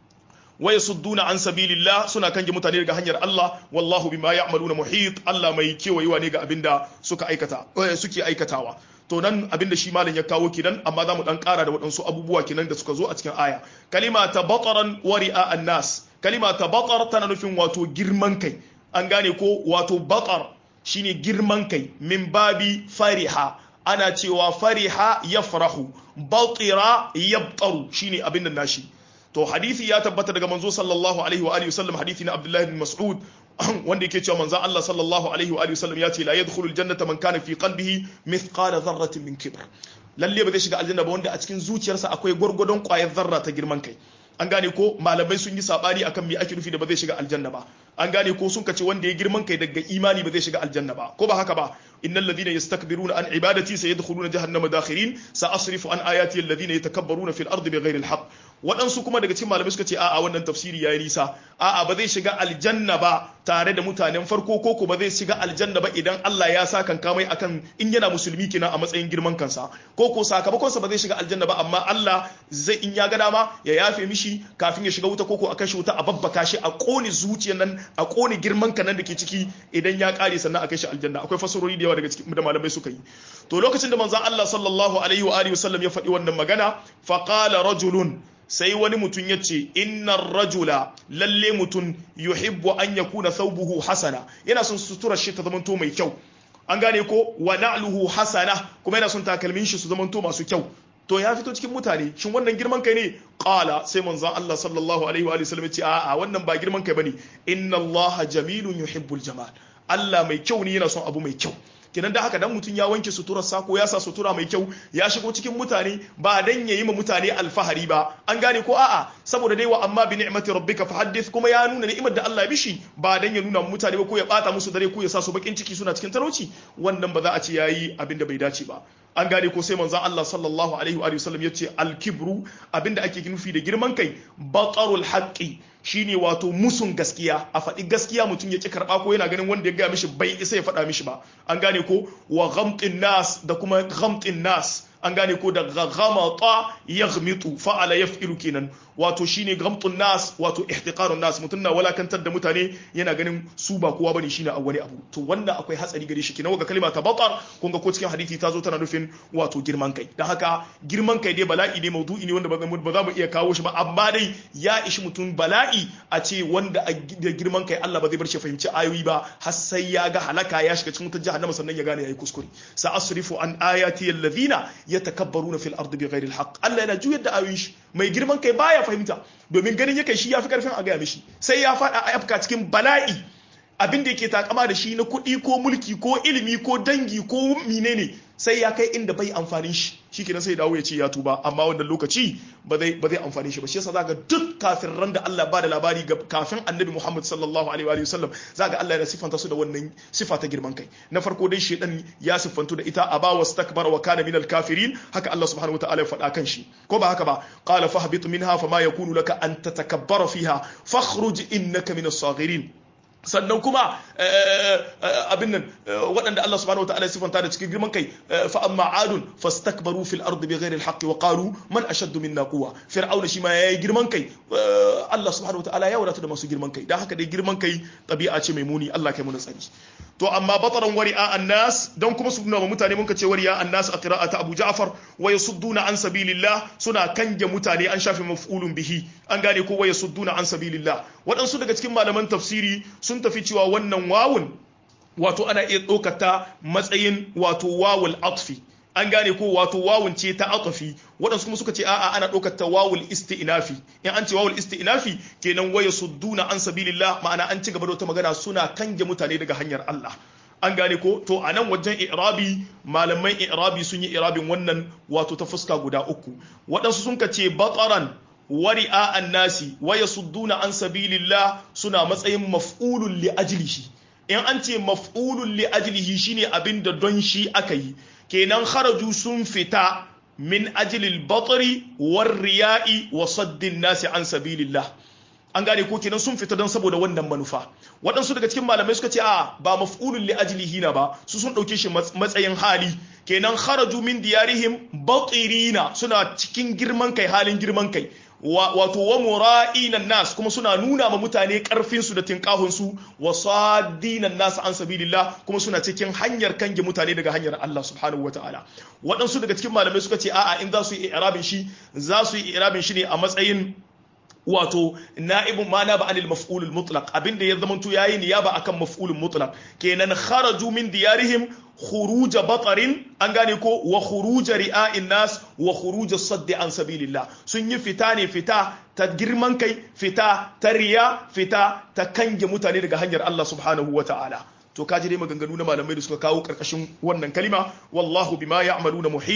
waya sudduna an sabilillah suna kange mutane daga hanyar Allah wallahu bima ya'maluna muhit Allah mai kewayewa ne ga abinda suka aikata suke aikatawa to nan abinda shi malam ya kawo kinan amma za mu dan kara da waɗansu abubuwa kinan da suka zo a cikin aya kalima ta bataran wari'a annas kalima ta batar tana nufin wato girman kai an gane ko wato batar shine girman kai min babi fariha ana cewa fariha yafrahu batira yabtaru shine abin nan nashi to hadisi ya tabbata daga manzo sallallahu alaihi wa alihi wasallam hadisi na Abdullah ibn Mas'ud wanda yake cewa manzo Allah sallallahu alaihi wa alihi wasallam ya ce la yadkhulu aljannata man kana fi qalbihi mithqala dharratin min kibr lalle ba zai shiga aljanna ba wanda a cikin zuciyarsa akwai gwargwadon kwayar zarra ta girman kai an gane ko malamai sun yi sabani akan me ake nufi da ba zai shiga aljanna ba an gane ko sun kace wanda ya girman kai daga imani ba zai shiga aljanna ba ko ba haka ba innal ladhina yastakbiruna an ibadati sayadkhuluna jahannama dakhirin sa'asrifu an ayati alladhina yatakabbaruna fil ardi bighayri alhaq waɗansu kuma daga cikin malamai suka ce a'a wannan tafsiri yayi nisa a'a ba zai shiga aljanna ba tare da mutanen farko ko ko ba zai shiga aljanna ba idan Allah ya sa kan kamai akan in yana musulmi kenan a matsayin girman kansa ko ko sakamakon sa ba zai shiga aljanna ba amma Allah zai in ya ga dama ya yafe mishi kafin ya shiga wuta ko ko a kashe wuta a babbaka shi a kone zuciyar nan a kone girman kan nan da ke ciki idan ya kare sannan a kai shi aljanna akwai fasarori da yawa daga cikin da malamai suka yi to lokacin da manzon Allah sallallahu alaihi wa alihi wasallam ya faɗi wannan magana faqala rajulun sai wani mutum ya ce innar rajula lalle mutum yuhibbu an yakuna thawbuhu hasana yana son suturar shi ta zamanto mai kyau an gane ko wa na'luhu hasana kuma yana son takalmin shi su zamanto masu kyau to ya fito cikin mutane shin wannan girman kai ne qala sai manzon Allah sallallahu alaihi wa sallam ya ce a'a wannan ba girman kai bane inna Allah jamilun yuhibbul jamal Allah mai kyau ne yana son abu mai kyau kenan da haka dan mutum ya wanke suturar sa ko ya sa sutura mai kyau ya shigo cikin mutane ba dan ya yi ma mutane alfahari ba an gane ko a'a saboda dai wa amma bi ni'mati rabbika fahaddith kuma ya nuna ni'imar da Allah ya bishi ba dan ya nuna mutane ba ko ya bata musu dare ko ya sa su bakin ciki suna cikin talauci wannan ba za a ce yayi abin da bai dace ba an gane ko sai manzon Allah sallallahu alaihi wa sallam yace al-kibru abinda ake nufi da girman kai batarul haqqi shine wato musun gaskiya a faɗi gaskiya mutum ya ƙi karɓa ko yana ganin wanda ya gaya mishi bai isa ya faɗa mishi ba an gane ko wa ghamtin nas da kuma ghamtin nas an gane ko da ghamata yaghmitu fa'ala yaf'ilu kenan wato shine ghamtun nas wato ihtiqarun nas mutum na walakantar da mutane yana ganin su ba kowa bane shine a wani abu to wannan akwai hatsari gare shi kenan ga kalma ta batar kun ga ko cikin hadisi ta zo tana nufin wato girman kai dan haka girman kai dai bala'i ne maudu'i ne wanda ba za mu iya kawo shi ba amma dai ya ishi mutum bala'i a ce wanda da girman kai Allah ba zai bar shi fahimci ayoyi ba har sai ya ga halaka ya shiga cikin wutar jahannama sannan ya gane yayi kuskure sa asrifu an ayati alladhina yatakabbaruna fil ardi bighairi alhaq Allah yana juyar da ayoyin shi mai girman kai baya fahimta domin ganin yake shi yafi karfin a gaya mishi sai ya fada a afka cikin bala'i abin da yake takama da shi na kuɗi ko mulki ko ilimi ko dangi ko menene sai ya kai inda bai amfanin shi shi kenan sai dawo ya ce ya tuba amma wannan lokaci ba zai ba zai amfani shi ba shi yasa zaka duk kafirran da Allah ba da labari ga kafin Annabi Muhammad sallallahu alaihi wa sallam zaka Allah yana sifanta su da wannan sifa ta girman kai na farko dai shedan ya siffantu da ita aba wastakbara wa kana minal kafirin haka Allah subhanahu wataala ya faɗa kan shi ko ba haka ba qala fahbit minha fama yakunu laka an tatakabbara fiha fakhruj innaka minas saghirin sannan kuma abin nan waɗanda Allah subhanahu wataala ya sifanta da cikin girman kai fa amma adun fastakbaru fil ardi bighairi alhaqqi wa qalu man ashaddu minna quwwa fir'auna shi ma yayi girman kai Allah subhanahu wataala ya wadata da masu girman kai dan haka dai girman kai tabi'a ce mai muni Allah kai mu tsari to amma bataran wari'a annas don kuma su nuna wa mutane mun ce wari'a annas a qira'ata Abu Ja'far wa yasudduna an sabilillah suna kange mutane an shafe maf'ulun bihi an gane ko wa yasudduna an sabilillah waɗansu daga cikin malaman tafsiri sun tafi cewa wannan wawun wato ana iya ɗaukata matsayin wato wawul atfi an gane ko wato wawun ce ta atafi waɗansu kuma suka ce a'a ana ɗaukar ta wawul isti'nafi in an ce wawul isti'nafi kenan waya sudduna an sabilillah ma'ana an ci gaba da wata magana suna kange mutane daga hanyar Allah an gane ko to a nan wajen i'rabi malaman i'rabi sun yi i'rabin wannan wato ta fuska guda uku waɗansu sun ka ce bataran wari'a annasi waya sudduna an sabilillah suna matsayin maf'ulun li ajlihi in an ce maf'ulun li ajlihi shine abin da don shi aka yi kenan kharaju sun fita min ajilil batri war riya'i wa saddin nasi an sabilillah an gane ko kenan sun fita don saboda wannan manufa waɗansu daga cikin malamai suka ce a ba maf'ulun li ajlihi na ba su sun ɗauke shi matsayin hali kenan kharaju min diyarihim batirina suna cikin girman kai halin girman kai wato wa mura'inan nas kuma suna nuna ma mutane karfin su da tinkahun su wa sadinan nas an sabilillah kuma suna cikin hanyar kange mutane daga hanyar Allah subhanahu wataala waɗansu daga cikin malamai suka ce a'a in za su yi i'rabin shi za su yi i'rabin shi ne a matsayin wato na'ibun ma na ba anil maf'ulul mutlaq abinda ya zamanto yayi niyaba akan maf'ulul mutlaq kenan kharaju min diyarihim khuruj batarin an gane ko wa khuruj ri'a'in nas wa khuruj sadd an sabilillah sun yi fita ne fita ta girman kai fita ta riya fita ta kange mutane daga hanyar Allah subhanahu wata'ala to kaji dai maganganu na malamai da suka kawo karkashin wannan kalima wallahu bima ya'maluna muhit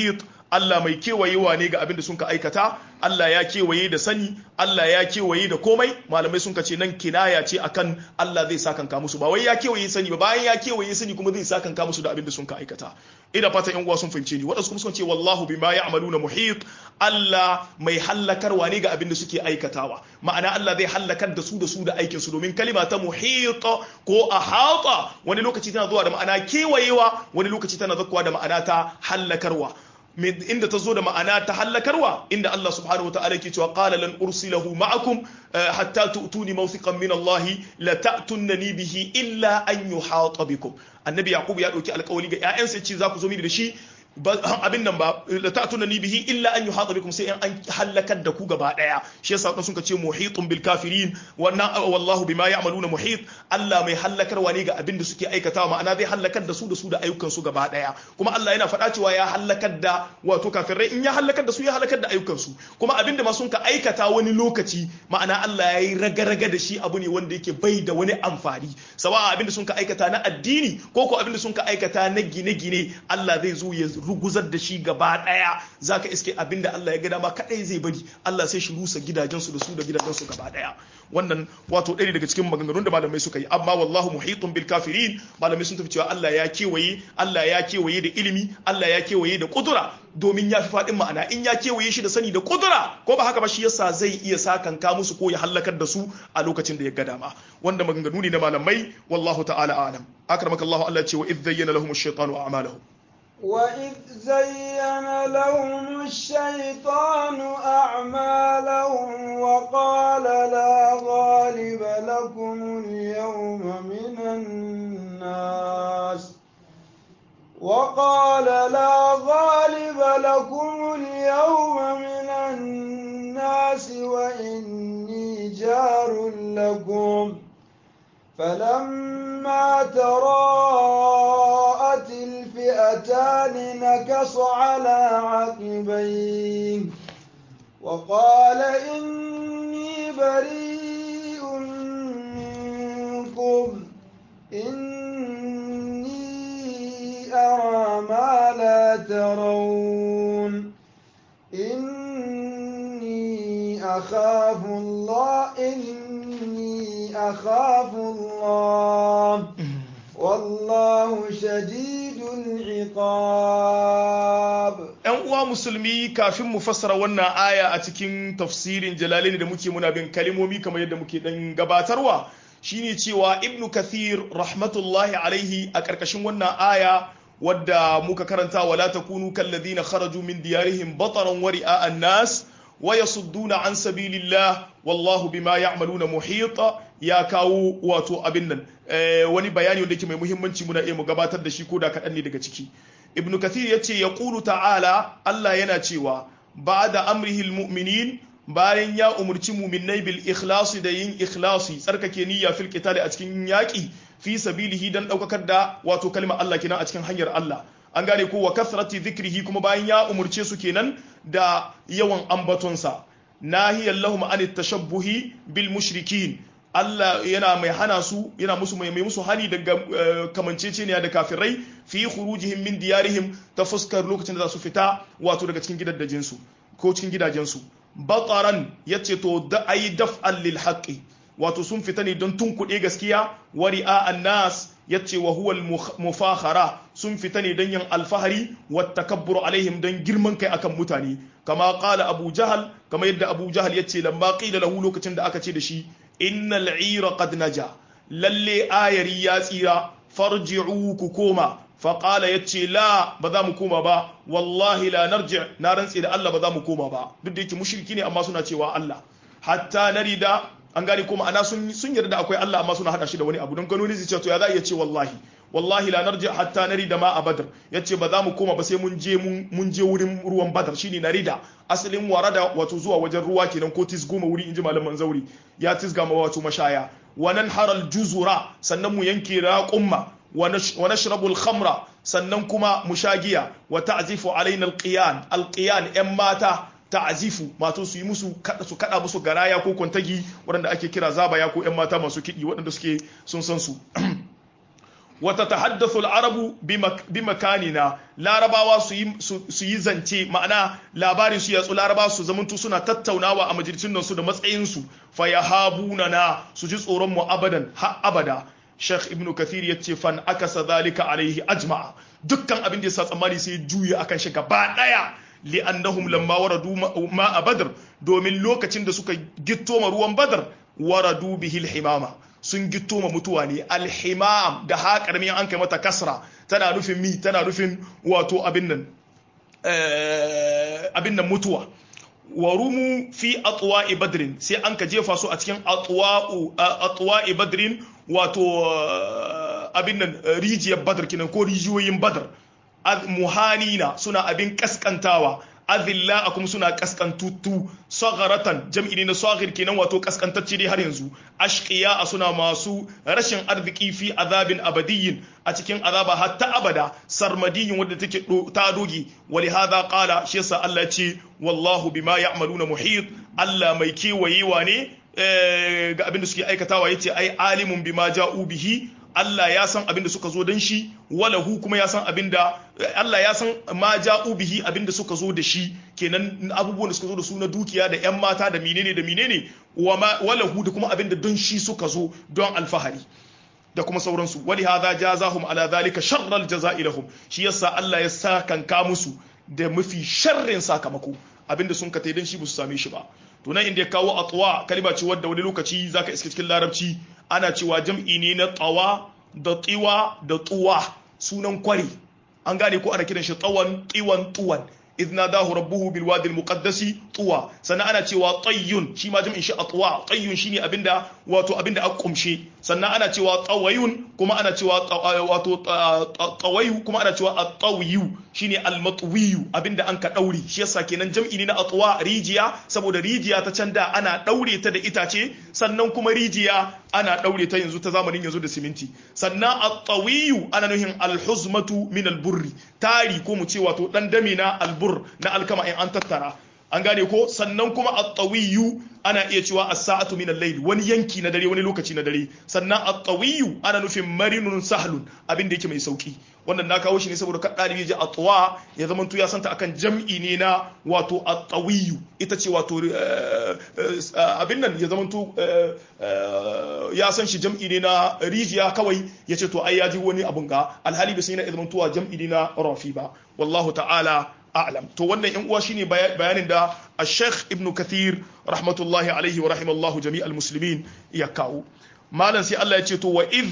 Allah mai kewayewa ne ga abin da sun ka aikata Allah ya kewaye da sani Allah ya kewaye da komai malamai sun ka ce nan kinaya ce akan Allah zai sakanka musu ba wai ya kewaye sani ba bayan ya kewaye sani kuma zai sakanka musu da abin da sun ka aikata ina fata yan uwa sun fahimce ni wadansu kuma sun ce wallahu bima ya'maluna muhit Allah mai hallakarwa ne ga abin da suke aikatawa ma'ana Allah zai hallakar da su da su da aikin su domin kalima ta muhit ko ahata wani lokaci tana zuwa da ma'ana kewayewa wani lokaci tana zakkuwa da ma'ana ta hallakarwa inda ta zo da ma'ana ta hallakarwa inda Allah subhanahu wataala ke cewa qala lan ursilahu ma'akum hatta tu'tuni mawthiqan min Allah la ta'tunani bihi illa an yuhata bikum annabi yaqub ya dauki alƙawari ga ƴaƴansa ce za ku zo mini da shi abin nan ba la ta'tunani bihi illa an yuhata bikum sai an halakar da ku gaba daya shi yasa sun suka ce muhitun bil kafirin wannan wallahu bima ya'maluna muhit Allah mai halakarwa ne ga abin da suke aikatawa ma'ana zai halakar da su da su da ayyukan su gaba daya kuma Allah yana faɗa cewa ya halakar da wato kafirai in ya halakar da su ya halakar da ayyukan su kuma abin da ma sun ka aikata wani lokaci ma'ana Allah ya yi raga-raga da shi abu ne wanda yake bai da wani amfani sawa abin da sun ka aikata na addini ko ko abin da sun ka aikata na gine-gine Allah zai zo ya ruguzar da shi gaba daya zaka iske abin da Allah ya ga dama kadai zai bari Allah sai shi rusa gidajensu da su da gidajensu gaba daya wannan wato ɗaya daga cikin maganganun da malamai suka yi amma wallahu muhitun bil kafirin malamai sun tafi cewa Allah ya kewaye Allah ya kewaye da ilimi Allah ya kewaye da kudura domin ya fi faɗin ma'ana in ya kewaye shi da sani da kudura ko ba haka ba shi yasa zai iya sakanka musu ko ya hallakar da su a lokacin da ya ga dama wanda maganganu ne na malamai wallahu ta'ala alam akramakallahu Allah ya ce wa idh zayyana lahum ash-shaytanu a'malahum وإذ زين لهم الشيطان أعمالهم وقال لا غالب لكم اليوم من الناس وقال لا غالب لكم اليوم من الناس وإني جار لكم فلما تراءت الفئتان نكص على عقبيه وقال إني بريء منكم إني أرى ما لا ترون إني أخاف الله إني أخاف الله والله شديد العقاب ‘Yan uwa musulmi kafin mu fassara wannan aya a cikin tafsirin jalalini da muke muna bin kalimomi kamar yadda muke dan gabatarwa shine cewa Ibn Kathir rahmatullahi alaihi a ƙarƙashin wannan aya wadda muka karanta wala takunu kallazina kharaju min diyarihim bataran wa ri'a an-nas wa yasudduna an sabilillah wallahu bima ya'maluna muhita ya kawo wato abin nan wani bayani wanda yake mai muhimmanci muna iya mu gabatar da shi ko da kaɗan ne daga ciki ibn kathir ya ce ya ƙulu ta'ala Allah yana cewa ba da amrihil mu'minin bayan ya umarci muminai bil ikhlasi da yin ikhlasi tsarkake niyya fil qitali a cikin yaƙi fi sabilihi dan ɗaukakar da wato kalmar Allah kenan a cikin hanyar Allah an gane ko wa kasrati dhikrihi kuma bayan ya umurce su kenan da yawan ambatonsa nahiyar lahum an tashabbuhi bil mushrikin Allah yana mai hana su yana musu mai musu hani daga kamanceceniya da kafirai fi khurujihim min diyarihim ta fuskar lokacin da za su fita wato daga cikin gidajen su ko cikin gidajen su bataran yace to da ayi daf'an lil haqqi wato sun fita ne don tunkuɗe gaskiya wari'a annas yace wa huwa mufakhara sun fita ne don yin alfahari wa takabbur alaihim don girman kai akan mutane kama qala abu jahal kama yadda abu jahal yace lamma qila lahu lokacin da aka ce da shi innal ira qad naja lalle ayari ya tsira farji'u ku koma faƙala ya ce la ba za mu koma ba wallahi la narji na rantse da Allah ba za mu koma ba duk da yake mushriki ne amma suna cewa Allah hatta narida an gane kuma ana sun sun yarda akwai Allah amma suna hada shi da wani abu don gano ne zai ce to ya za iya ce wallahi wallahi la narji hatta narida ma a badr yace ba za mu koma ba sai mun je mun je wurin ruwan badar shine narida asalin warada wato zuwa wajen ruwa kenan ko tisgoma wuri inji malaman zauri ya tisga ma wato mashaya wa haral juzura sannan mu yanke raqumma wa nashrabu al-khamra sannan kuma mu shagiya wa ta'zifu alaina al-qiyan al-qiyan yan mata ta'zifu mato su yi musu kada su kada musu garaya ko kwantagi waɗanda ake kira zabaya ko yan mata masu kiɗi waɗanda suke sun san su wata tahaddathu al-arabu bi makanina larabawa su yi su yi zance ma'ana labarin su yatsu larabawa su zamantu suna tattaunawa a majalisun nan su da matsayin su fa yahabuna na su ji tsoron mu abadan har abada Sheikh Ibn Kathir ya ce fan akasa zalika alaihi ajma'a dukkan abin da ya sa tsammani sai juya akan shi gaba daya li'annahum lamma waradu ma a badr domin lokacin da suka gitto ma ruwan badar waradu bihi himama sun gitto ma mutuwa ne alhimam da ha karamin an kai mata kasra tana nufin mi tana nufin wato abin nan abin nan mutuwa wa rumu fi atwa'i badrin sai an ka jefa su a cikin atwa'u atwa'i badrin wato abin nan rijiyar badar kinan ko rijiyoyin badar muhanina suna abin kaskantawa azilla a kuma suna kaskantutu sagharatan jam'i ne na saghir kenan wato kaskantacce dai har yanzu ashqiya a suna masu rashin arziki fi azabin abadiyyin a cikin azaba hatta abada sarmadiyin wadda take ta dogi wali hadha qala shi yasa Allah ya ce wallahu bima ya'maluna muhit Allah mai kewayewa ne ga abin da suke aikatawa yace ai alimun bima ja'u bihi Allah ya san abin da suka zo don shi walahu kuma ya san abin da Allah ya san ma ja'u bihi abin da suka zo da shi kenan abubuwan da suka zo da su na dukiya da yan mata da menene da menene walahu da kuma abin da don shi suka zo don alfahari da kuma sauransu wali hadha jazahum ala zalika sharral jazai lahum shi yasa Allah ya sa kanka musu da mafi sharrin sakamako abinda sun ka don shi ba su same shi ba to nan inda ya kawo atwa kalima ce wadda wani lokaci zaka iska cikin larabci ana cewa jam'i ne na tsawa da tsiwa da tsuwa sunan kwari an gane ko ana kiran shi tsawon tsiwan tuwan idh nadahu rabbuhu bil wadi al muqaddasi tuwa sannan ana cewa tayyun shi ma jam'in shi atwa tayyun shine abinda wato abinda aka kumshe sannan ana cewa tawayun kuma ana cewa wato tawayu kuma ana cewa at-tawiyu shine al-matwiyu abinda an ka daure shi yasa kenan jam'i ne na atwa rijiya saboda rijiya ta canda ana daure ta da itace sannan kuma rijiya ana daure ta yanzu ta zamanin yanzu da siminti sannan at-tawiyu ana nuhin al-huzmatu min al-burri tari ko mu ce wato dan dame na albur na alkama in an tattara an gane ko sannan kuma at-tawiyu ana iya cewa as-sa'atu min al-layl wani yanki na dare wani lokaci na dare sannan at-tawiyu ana nufin marinun sahlun abin da yake mai sauki wannan na kawo shi ne saboda kad dalibi ji atwa ya zama ya santa akan jam'i ne na wato at-tawiyu ita ce wato abin nan ya zama ya san shi jam'i ne na rijiya kawai ya ce to ai ya ji wani abun ga alhali bai san yana zama tuwa jam'i ne na rafi ba wallahu ta'ala a'lam to wannan yan uwa shine bayanin da Sheikh Ibn Kathir rahmatullahi alaihi wa rahimallahu jami'al muslimin ya kawo malam sai Allah ya ce to wa iz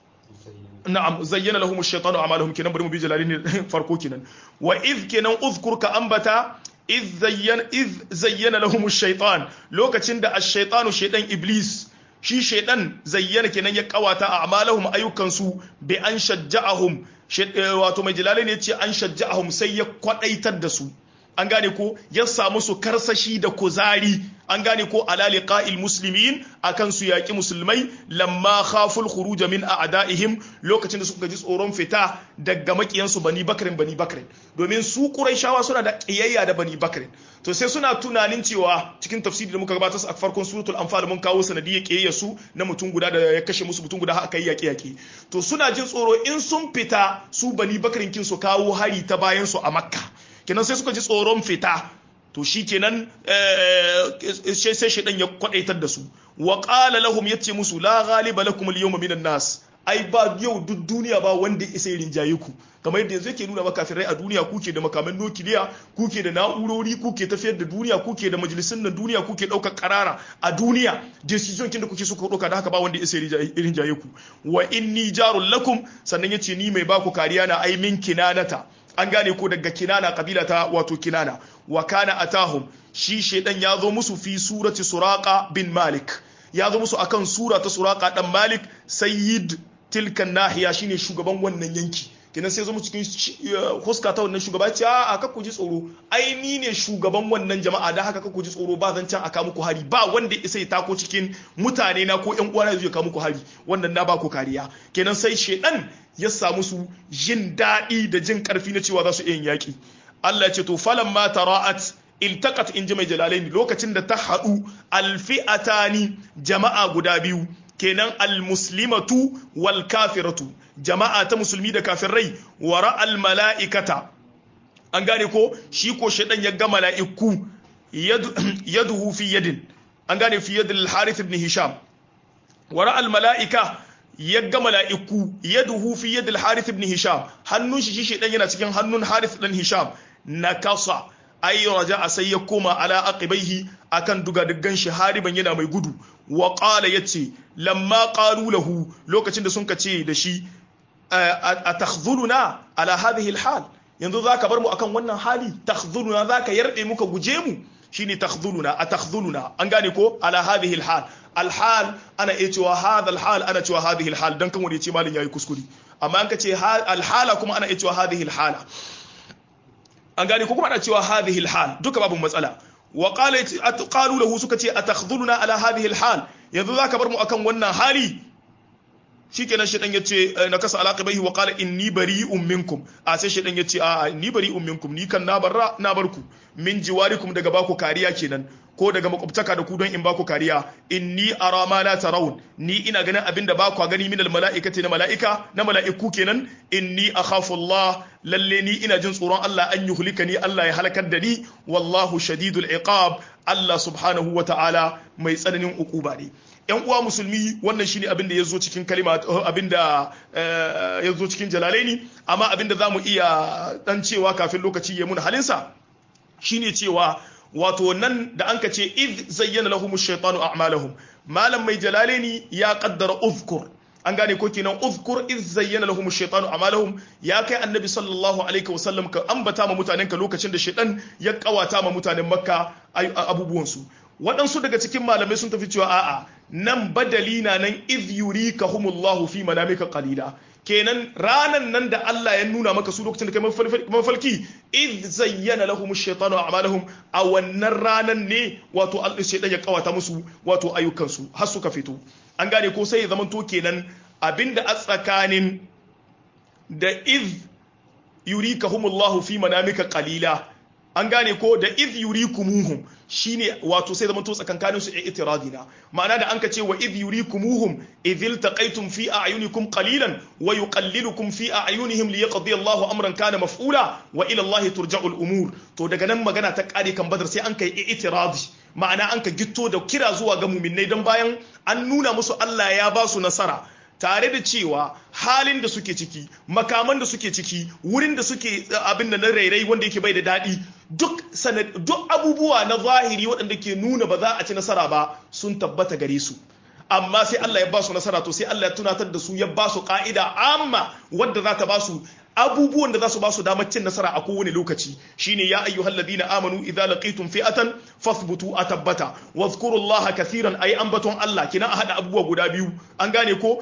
na'am zayyana lahum ash-shaytanu a'malahum kenan bari mu bi jalalin farko kenan wa iz kenan uzkur ka ambata iz zayyana iz zayyana lahum ash-shaytan lokacin da ash-shaytanu shaydan iblis shi shaydan zayyana kenan ya kawata a'malahum ayyukansu bi an shajja'ahum wato mai jalali ne ce an shajja'ahum sai ya kwadaitar da su an gane ko ya samu su karsashi da kuzari an gane ko ala liqa'il muslimin akan su yaki musulmai lamma khaful khuruj min a'da'ihim lokacin da suka ji tsoron fita daga makiyansu bani bakrin bani bakrin domin su quraishawa suna da kiyayya da bani bakrin to sai suna tunanin cewa cikin tafsiri da muka gabatar a farkon suratul anfal mun kawo sanadiyar kiyayya su na mutum guda da ya kashe musu mutum guda haka yi yaki yaki to suna jin tsoro in sun fita su bani bakrin kin su kawo hari ta bayan su a makka kenan sai suka ji tsoron fita to shi kenan sai shaidan ya kwadaitar da su wa qala lahum yace musu la ghaliba lakum al-yawma minan nas ai ba yau duk duniya ba wanda isa irin jaye ku kamar yadda yanzu yake nuna maka kafirai a duniya kuke da makaman nukiliya kuke da na'urori kuke tafiyar da duniya kuke da majalisun na duniya kuke ɗaukar karara a duniya decision kin da kuke so ku ɗauka da haka ba wanda isa irin jaye ku wa inni jarul lakum sannan yace ni mai baku kariya na ai min kinanata an gane ko daga kinana kabila ta wato kinana wa kana atahum shi shedan ya zo musu fi surati suraqa bin malik ya zo musu akan sura ta suraqa dan malik sayyid tilkan nahiya shine shugaban wannan yanki kenan sai zo mu cikin huska ta wannan shugaba ce a ka ku ji tsoro ai ni ne shugaban wannan jama'a da haka ka ku ji tsoro ba zan can aka muku hari ba wanda isa ya tako cikin mutane na ko ƴan uwana zai ka muku hari wannan na ba ku kariya kenan sai shedan ya samu su jin daɗi da jin ƙarfi na cewa za su iya yaƙi Allah ya ce to falan ma tara'at iltaqat in ji mai jalalaini lokacin da ta haɗu alfi'atani jama'a guda biyu kenan almuslimatu wal kafiratu jama'a ta musulmi da kafirai wa ra'al mala'ikata an gane ko shi ko shedan ya ga mala'iku yaduhu fi yadin an gane fi yadil harith ibn hisham wa ra'al mala'ika ya ga mala'iku yaduhu fi yadil harith ibn hisham hannun shi shi shedan yana cikin hannun harith dan hisham nakasa ay raja'a sai ya koma ala aqibaihi akan dugadiggan shi hariban yana mai gudu wa qala yace lamma qalu lahu lokacin da sun kace da shi atakhdhuluna ala hadhihi alhal yanzu zaka bar mu akan wannan hali takhdhuluna zaka yarde muka guje mu shine takhdhuluna atakhdhuluna an gane ko ala hadhihi alhal alhal ana iya cewa hadha alhal ana cewa hadhihi alhal dan kan wani ce malin yayi kuskure amma an kace alhala kuma ana iya cewa hadhihi alhala an gane ko kuma ana cewa hadhihi alhal duka babu matsala wa qala qalu lahu suka ce atakhdhuluna ala hadhihi alhal yanzu zaka bar mu akan wannan hali shikenan shedan yace na kasa alaqibaihi wa qala inni bari'un minkum a sai shedan yace a ni bari'un minkum ni kan na barra na barku min jiwarikum daga baku kariya kenan ko daga makwabtaka da ku don in baku kariya inni ara ma la tarawun ni ina ganin abin da baku gani min mala'ikati na mala'ika na mala'iku kenan inni akhafu Allah lalle ni ina jin tsoron Allah an yuhlika ni Allah ya halakar da ni wallahu shadidul iqab Allah subhanahu wa ta'ala mai tsananin ukuba ne yan uwa musulmi wannan shine abin da ya zo cikin kalima abin da ya zo cikin jalalaini amma abin da za mu iya dan cewa kafin lokaci ya muna halinsa shine cewa wato nan da an ka ce id zayyana lahum ash-shaytanu a'malahum malam mai jalalaini ya kaddara uzkur an gane ko kenan uzkur id zayyana lahum ash-shaytanu a'malahum ya kai annabi sallallahu alaihi wasallam ka ambata ma mutanen ka lokacin da shaytan ya kawata ma mutanen makka abubuwan su waɗansu daga cikin malamai sun tafi cewa a'a nan badali na nan iz yurikahumullahu fi manamika qalila kenan ranan nan da Allah ya nuna maka su lokacin da kai mafalki iz zayyana lahum ash-shaytanu a'malahum a wannan ranan ne wato shaytan ya kawata musu wato ayyukan su har suka fito an gane ko sai ya zama to kenan abinda a tsakanin da iz yurikahumullahu fi manamika qalila an gane ko da iz yurikumuhum shine wato sai zamanto tsakankanin su i'tiradina ma'ana da anka ce wa iz yurikumuhum idhil taqaytum fi a'yunikum qalilan wa yuqallilukum fi a'yunihim liyaqdi Allahu amran kana maf'ula wa ila Allah turja'u al-umur to daga nan magana ta kare kan badar sai an kai i'tiradi ma'ana an ka gitto da kira zuwa ga mu'minnai dan bayan an nuna musu Allah ya ba su nasara tare da cewa halin da suke ciki makaman da suke ciki wurin da suke abin da na rairai wanda yake bai da daɗi duk duk abubuwa na zahiri waɗanda ke nuna ba za a ci nasara ba sun tabbata gare su amma sai Allah ya ba su nasara to sai Allah ya tunatar da su ya ba su ka'ida amma wadda za ta ba su abubuwan da za su ba su damar cin nasara a kowane lokaci shine ya ayyuhal ladina amanu idza laqitum fi'atan fathbutu atabbata wadhkurullaha kathiran ay ambaton Allah kina a hada abubuwa guda biyu an gane ko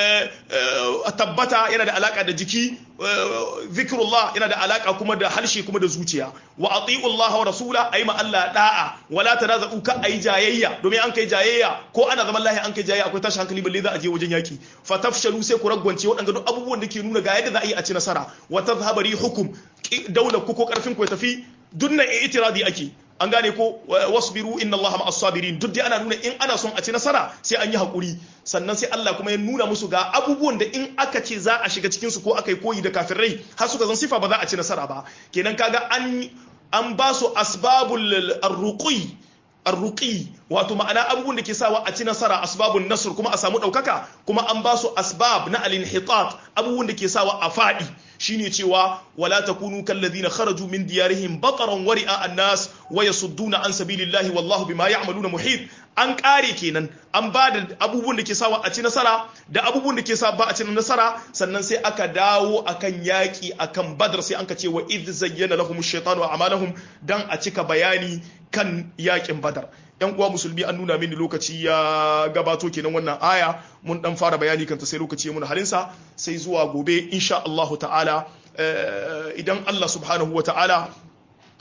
tabbata yana da alaka da jiki zikrullah yana da alaka kuma da harshe kuma da zuciya wa ati'u Allah wa rasula ay ma Allah da'a wala tanazu ka ay jayayya domin an kai jayayya ko ana zaman lahi an kai jayayya akwai tashi hankali balle za a je wajen yaki fatafshalu sai ku ragwance waɗanda duk abubuwan da ke nuna ga yadda za a yi a ci nasara wa tadhhabari hukum daular ku ko karfin ku ya tafi dunnan itiradi ake an gane ko wasbiru inna Allah ma'as sabirin duk dai ana nuna in ana son a ci nasara sai an yi hakuri sannan sai Allah kuma ya nuna musu ga abubuwan da in aka ce za a shiga cikin su ko aka yi koyi da kafirai har suka zan sifa ba za a ci nasara ba kenan kaga an an ba su asbabul arruqi arruqi wato ma'ana abubuwan da ke sawa a ci nasara asbabun nasr kuma a samu daukaka kuma an ba su asbab na al-inhitat abubuwan da ke sawa a fadi shine cewa wala takunu kallazina kharaju min diyarihim bataran wari'a an-nas wa yasudduna an sabilillahi wallahu bima ya'maluna muhit an kare kenan an ba da abubuwan da ke sawa a ci nasara da abubuwan da ke sa ba a ci nasara sannan sai aka dawo akan yaki akan badar sai an ka ce wa idh zayyana lahum ash-shaytanu a'malahum dan a cika bayani kan yakin badar yan uwa musulmi an nuna mini lokaci ya gabato kenan wannan aya mun dan fara bayani kanta sai lokaci mun halinsa sai zuwa gobe insha Allah ta'ala idan Allah subhanahu wa ta'ala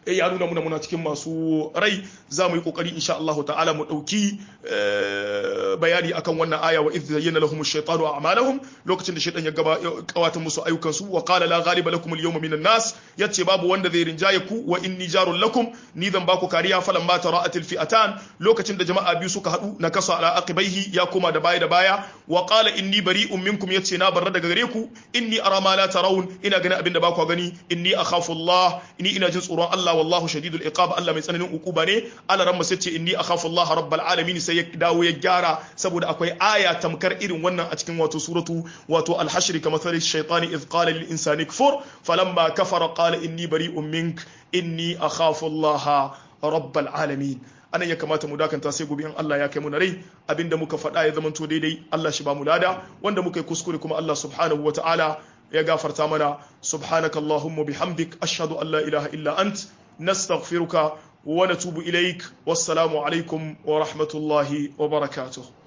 ya nuna muna muna cikin masu rai za mu yi kokari insha Allah ta'ala mu dauki bayani akan wannan aya wa idh zayyana lahum ash-shaytanu a'malahum lokacin da shaytan ya gaba kawatan musu ayyukan su wa qala la ghaliba lakum al-yawma minan nas yace babu wanda zai rinjaye ku wa inni jarul lakum ni zan baku kariya falan ma tara'atil fi'atan lokacin da jama'a biyu suka hadu na kasa ala aqibaihi ya koma da baya da baya wa qala inni bari'un minkum yace na barra daga gare ku inni ara ma la tarawun ina ganin abinda ba ku gani inni akhafu Allah ni ina jin tsoron Allah wallahu shadidul iqab Allah mai tsananin ukuba ne Allah ran sai ce inni akhafu Allah rabbal alamin sai ya dawo ya gyara saboda akwai aya tamkar irin wannan a cikin wato suratu wato al-hashr kama thali shaytani idh qala lil insani kfur falamma kafara qala inni bari'un mink inni akhafu Allah rabbal alamin anan ya kamata mu dakanta sai gobe in Allah ya kai mu na rai abinda muka faɗa ya zamanto daidai Allah shi ba mu lada wanda muka yi kuskure kuma Allah subhanahu wa ta'ala ya gafarta mana subhanaka allahumma bihamdik ashhadu an la ilaha illa ant nastaghfiruka wa natubu ilaik wassalamu alaikum wa rahmatullahi wa barakatuh